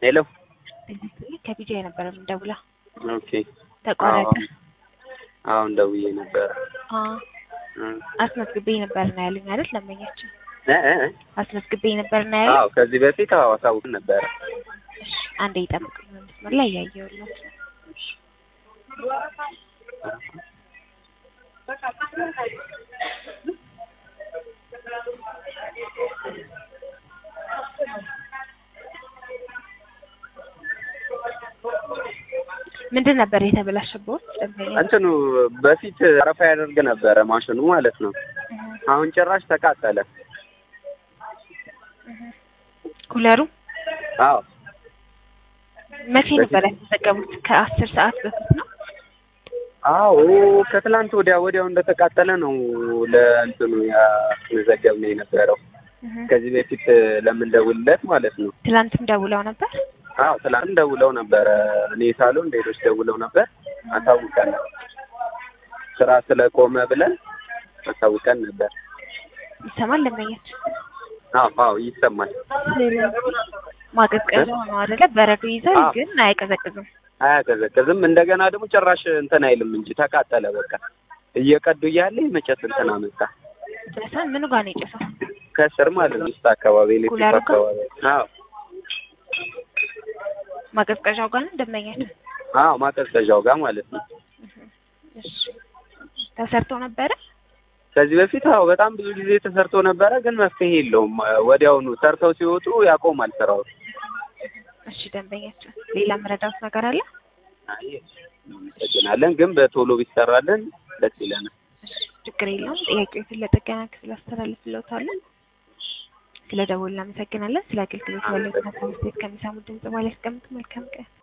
ሄሎ ከቢጃ የነበረ የምንደውለው ኦኬ ተቋረጠ። አሁን ደውዬ ነበረ አዎ አስመዝግቤ ነበር ነው ያሉኝ አይደል? ለመኛችን እ እ እ አስመዝግቤ ነበር ነው ያሉኝ። አዎ ከዚህ በፊት አዎ አሳውቅ ነበረ። እሺ አንዴ ይጠብቁኝ፣ መስመር ላይ እያየሁለት ነው። ምንድን ነበር የተበላሸበት? ደንበኛ እንትኑ በፊት አረፋ ያደርግ ነበረ ማሽኑ ማለት ነው። አሁን ጭራሽ ተቃጠለ። ኩለሩ አዎ መቼ ነበር ያስመዘገቡት? ከአስር ሰዓት በፊት ነው። አዎ ከትላንት ወዲያ ወዲያው እንደተቃጠለ ነው ለእንትኑ ያስመዘገብነው የነበረው ከዚህ በፊት ለምንደውልለት ማለት ነው። ትላንትም ደውለው ነበር። አዎ ትላንት ደውለው ነበረ። እኔ ሳሎን ሌሎች ደውለው ነበር። አሳውቀን ስራ ስለቆመ ብለን አሳውቀን ነበር። ይሰማል ደንበኛች አዎ አዎ ይሰማል። ማቀዝቀዣ ነው አይደለ? በረዶ ይዛል አዎ። ግን አይቀዘቅዝም። አያቀዘቅዝም። እንደገና ደግሞ ጭራሽ እንትን አይልም እንጂ ተቃጠለ። በቃ እየቀዱ እያለ የመጨስ እንትን አመጣ ጨሰን ምኑ ጋር ነው የጨሰው? ከስር ማለት ነው ውስጥ አካባቢ ኤሌክትሪክ ኩለሩ ጋር? አካባቢ አዎ ማቀዝቀዣው ጋር ነው ደንበኛች። አዎ ማቀዝቀዣው ጋር ማለት ነው። እሺ ተሰርቶ ነበረ። ከዚህ በፊት አዎ በጣም ብዙ ጊዜ ተሰርቶ ነበረ፣ ግን መፍትሄ የለውም። ወዲያውኑ ሰርተው ሲወጡ ያቆማል ስራው። እሺ ደንበኛችን፣ ሌላ መረዳት ነገር አለ? አይ እናመሰግናለን፣ ግን በቶሎ ቢሰራልን ደስ ይለናል። እሺ ችግር የለውም። ጥያቄዎችን ለጥገና ክፍል አስተላልፍልዎታለን። ስለ ደወሉ እናመሰግናለን። ስለ አገልግሎት ያለውን ሀሳብ አስተያየት ከሚሰሙ ድምጽ ማለት ያስቀምጡ። መልካም ቀን